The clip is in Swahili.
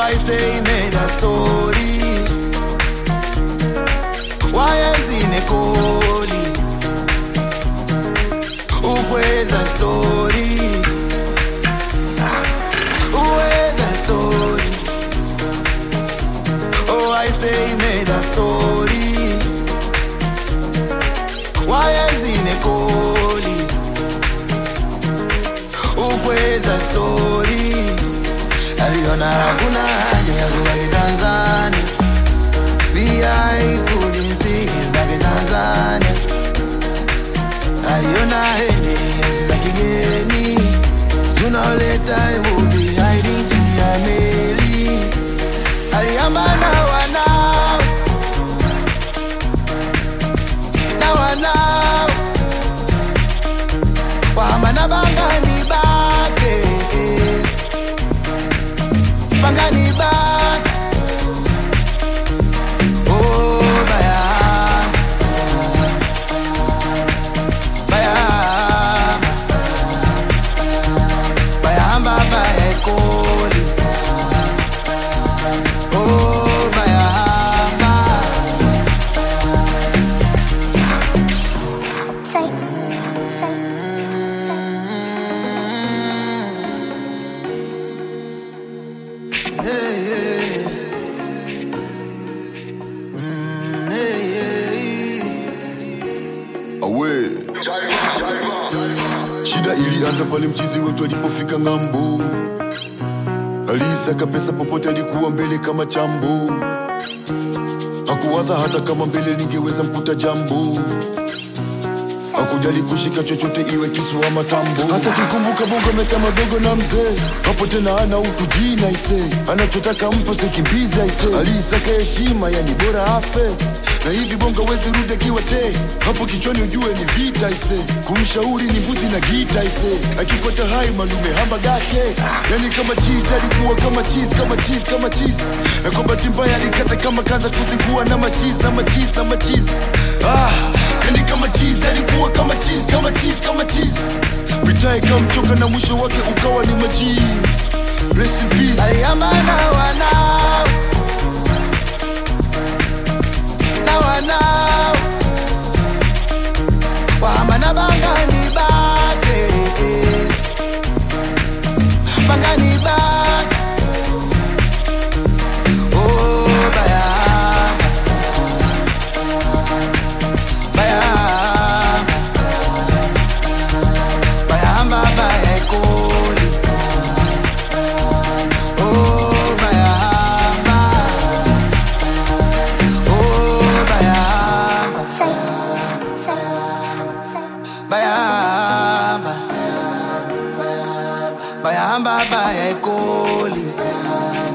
I say he made a story. YMZ nekoli ukweza story uweza story oh I say he made a story YMZ nekoli ukweza story aliona hakuna haja ya kubaki Tanzania VI polisi zake Tanzania aliona hende nchi za kigeni sooner or later he would be hiding chini ya meli aliamba na wanao na wanao wahamba na bangani bake bangani bake oh baya baya bayahamba bayekoli oh bayahamba Say, say, say, Hey, hey. Mm, hey, hey. awe shida ilianza pale mchizi wetu alipofika ng'ambo aliisaka pesa popote alikuwa mbele kama chambo hakuwaza hata kama mbele ningeweza mkuta jambo hakujali kushika chochote iwe kisu ama tambo hasa kikumbuka bongo meta madogo na mzee hapo tena ana utu jina ise anachotaka mpo sikimbiza ise aliisaka heshima yani bora afe na hivi bongo wezi rudi akiwa te hapo kichwani ujue ni vita ise kumshauri ni mbuzi na gita ise akikocha hai malume hamba gashe yani kama chizi alikuwa kama chizi kama chizi kama chizi na kwa bahati mbaya alikata kama kaza kuzingua na machizi na machizi na machizi ah yani kama chizi alikuwa kama chizi kama chizi kama chizi mitaa ikamchoka na mwisho wake ukawa ni majivu Rest in peace. aliamba na wanao na wanao wahamba na bangani bake bangani bake oh bayahamba bayahamba bayahamba bayekoli Oh, bayahamba. Oh, bayahamba. say, say, say. Bayahamba. Bayahamba, bayekoli.